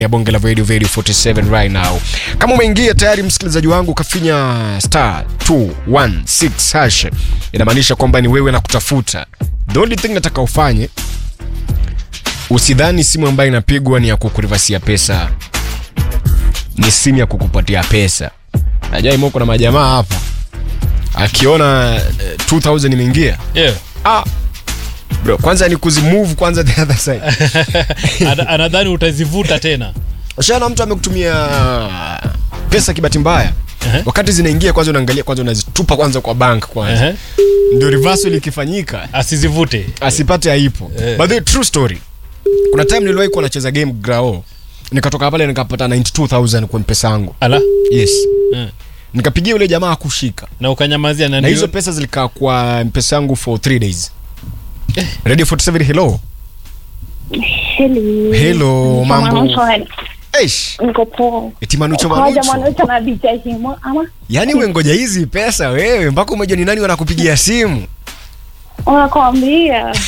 ya bonge la radio radio 47 right now kama umeingia tayari msikilizaji wangu kafinya star 216 hash inamaanisha kwamba ni wewe na kutafuta the only thing nataka ufanye usidhani simu ambayo inapigwa ni ya kukurivasia pesa ni simu ya kukupatia pesa najua imo kuna majamaa hapa akiona eh, 2000 imeingia yeah. ah, bro kwanza ni kuzimove kwanza the other side Ana- anadhani utazivuta tena ushaona mtu amekutumia pesa kibati mbaya Ehe. wakati zinaingia kwanza unaangalia kwanza unazitupa kwanza kwa bank kwanza Ehe. ndio reversal ikifanyika asizivute asipate aipo Eh. but the true story kuna time niliwahi kuwa nacheza game grao nikatoka pale nikapata 92000 kwa mpesa yangu ala yes Eh. nikapigia yule jamaa akushika na ukanyamazia na na ndio hizo pesa zilikaa kwa mpesa yangu for 3 days radio 47 hello Hello. Hello, mambo. Mwanamke, Eish, Niko poa. eti manucho Kaja manucho mwanamke na DJ Himo ama yaani umengoja hizi pesa wewe mpaka umejua ni nani wanakupigia simu unakwambia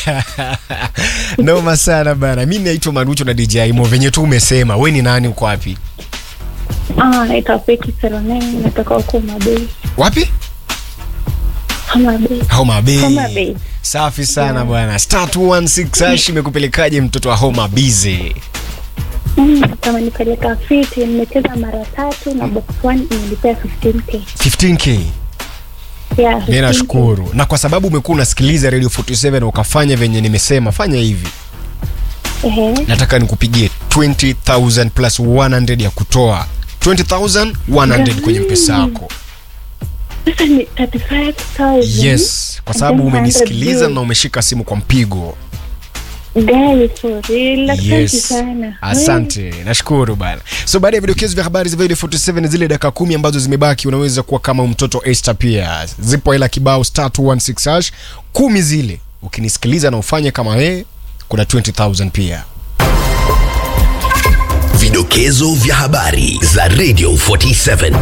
noma sana bana mi naitwa manucho na dj mo venye tu umesema we ni nani uko wapi ah, naitwa Peki Seroneni, natoka huko Mabei. wapi Mabei. homa bay Homa Bay. safi sana bwana star 216 hash imekupelekaje mtoto wa homa bize Mm, kama nipeleka fiti, nimecheza mara tatu na box one imenipea 15k. 15k Yeah, mi 15K. nashukuru na kwa sababu umekuwa unasikiliza radio 47 na ukafanya venye nimesema fanya hivi Ehe. nataka nikupigie 20000 plus 100 ya kutoa 20100 kwenye mpesa yako Sasa ni 35,000. yes kwa sababu And then 100 umenisikiliza juu. na umeshika simu kwa mpigo Guys, for real. Asante yes sana. asante nashukuru bana so baada ya vidokezo vya habari za video 47 zile dakika kumi ambazo zimebaki unaweza kuwa kama mtoto Esther pia zipo hela kibao star 216 hash kumi zile ukinisikiliza na ufanye kama yeye kuna 20000 pia Vidokezo vya habari za Radio 47.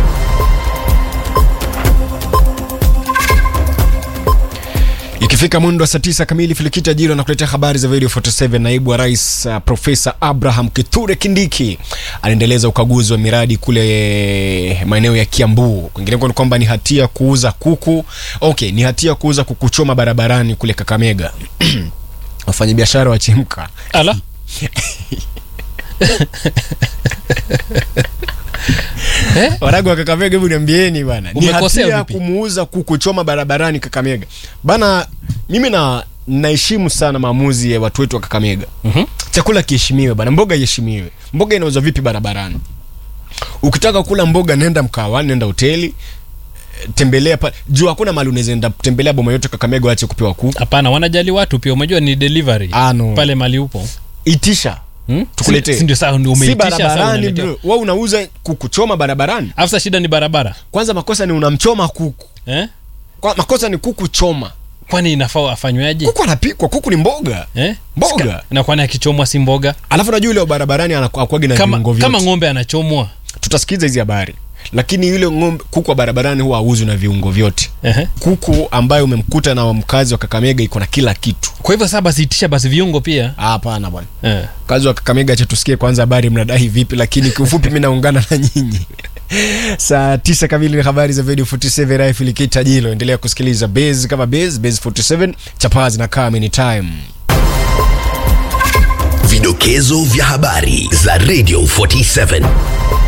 ikifika mwendo wa saa tisa kamili filikita jiro na kuletea habari za video 47 naibu wa rais uh, profesa abraham kithure kindiki anaendeleza ukaguzi wa miradi kule maeneo ya kiambu kwingineko ni kwamba ni hatia kuuza kuku okay ni hatia kuuza kuku choma barabarani kule kakamega wafanyabiashara wachemka ala eh? waragu wa kakamega hebu niambieni bana ni Umekosea hatia vipi? kumuuza kuku choma barabarani kakamega bana mimi na naheshimu sana maamuzi ya watu wetu wa kakamega Mhm. chakula kiheshimiwe bana mboga iheshimiwe mboga inauzwa vipi barabarani ukitaka kula mboga nenda mkawani nenda hoteli eh, tembelea pa juu hakuna mali unaweza enda tembelea boma yote kakamega wache kupewa kuku hapana wanajali watu pia umejua ni delivery Ah, no. pale mali upo itisha hmm? Tukuletee. Si- si ndio saa ndio si umeitisha sasa barabarani unaletewa. bro wewe unauza kuku choma barabarani afsa shida ni barabara kwanza makosa ni unamchoma kuku eh? Kwa, makosa ni kuku choma kwani inafaa afanywaje kuku anapikwa kuku ni mboga eh? Mboga. Sika- na kwani akichomwa si mboga alafu najua yule wa barabarani anakwagi na kama, viungo kama vyote ng'ombe anachomwa tutasikiza hizi habari lakini yule ng'ombe kuku wa barabarani huwa auzwi na viungo vyote Ehe. kuku ambaye umemkuta na mkazi wa kakamega iko na kila kitu kwa hivyo saa basi itisha basi viungo pia Ah, hapana bwana eh. kazi wa kakamega cha tusikie kwanza habari mnadai vipi lakini kiufupi mi naungana na nyinyi saa tisa kamili ni habari za video 47 raifilikita jilo endelea kusikiliza base kama base base 47 chapazi na kam anytime Vidokezo vya habari za Radio 47.